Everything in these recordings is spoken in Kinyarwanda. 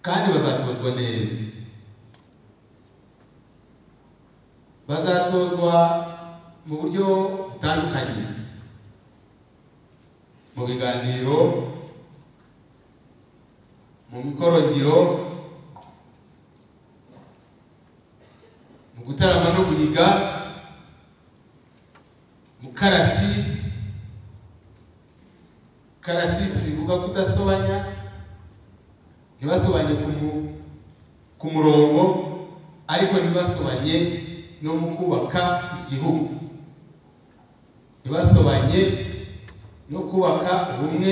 bazatozwa neza bazatozwa mu buryo butandukanye mu biganiro mu mikorongiro mu gutarama no guhiga mu karasisi karasisi bivuga kudasobanya ntibasobanye ku mu- ku murongo ariko ntibasobanye no mu kubaka igihugu ntibasobanye no kubaka ubumwe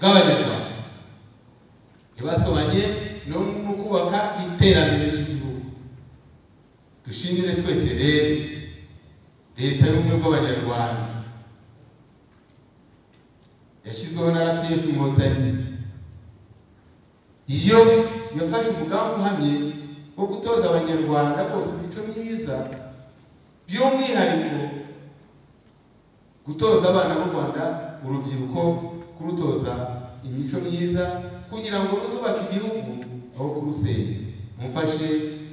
bw'abanyarwanda ntibasobanye no mu kubaka iterambere ry'igihugu dushimire twese rero leta y'ubumwe bw'abanyarwanda yashyizweho na rpf inkotanyi iyo yafashe umugambi uhamye wo gutoza abanyarwanda bose imico myiza by'umwihariko gutoza abana b'u rwanda urubyiruko kurutoza imico myiza kugira ngo ruzubake igihugu aho kurusenya mumfashe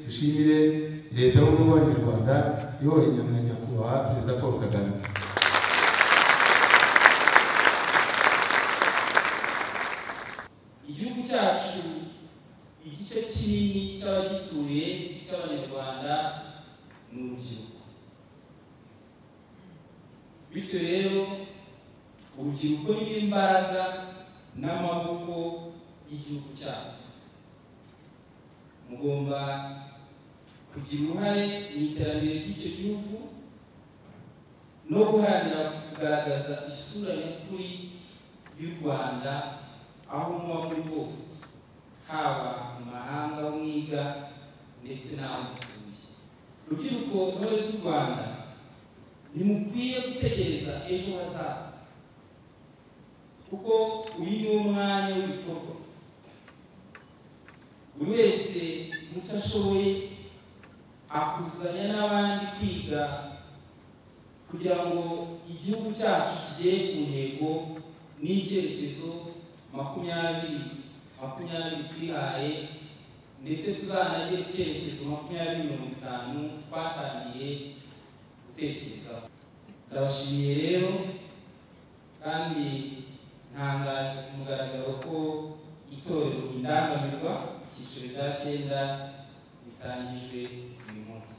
dushimire leta y'ubumwe bw'abanyarwanda iyobowe na nyakubahwa perezida paul kagame igihugu cyacu igice kinini cy'abagituye cy'abanyarwanda ni urubyiruko bityo rero urubyiruko niyo mbaraga n'amaboko y'igihugu cyacu mugomba kugira uruhare mu iterambere ry'icyo gihugu no guharanira kugaragaza isura nyakuri y'u rwanda aho muba muri hose haba mu mahanga aho mwiga ndetse n'aho mutuye rubyiruko intore z'u rwanda ntimukwiye gutegereza ejo hazaza kuko uyu ni wo mwanya w'ibikorwa buri wese mu cyo ashoboye akuzanya n'abandi kwiga kugira ngo igihugu cyacu kigere ku ntego n'icyerekezo makumyabiri makumyabiri twihaye ndetse tuzanagere ku cyerekezo makumyabiri mirongo itanu twatangiye gutekerezaho ndabashimiye rero kandi ntangaje ku mugaragaro ko itorero indangamirwa icyiciro cya cyenda ritangijwe uyu munsi